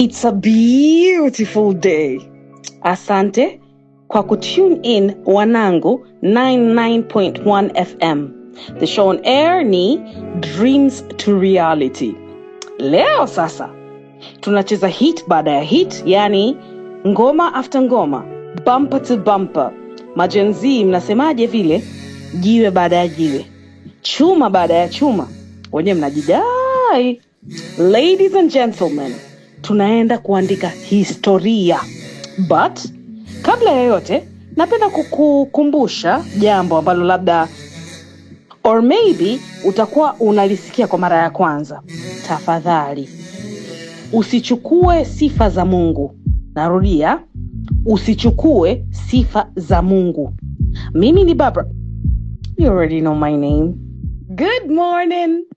It's a beautiful day. Asante kwa kutune in Wanangu 99.1 FM. The show on air ni Dreams to Reality. Leo sasa tunacheza hit baada ya hit, yani ngoma after ngoma, bumper to bumper. Majenzi, mnasemaje vile? Jiwe baada ya jiwe, chuma baada ya chuma, wenyewe mnajidai. Ladies and gentlemen, tunaenda kuandika historia, but kabla ya yote, napenda kukukumbusha jambo ambalo labda or maybe utakuwa unalisikia kwa mara ya kwanza. Tafadhali usichukue sifa za Mungu. Narudia, usichukue sifa za Mungu. Mimi ni Barbara. You already know my name. Good morning.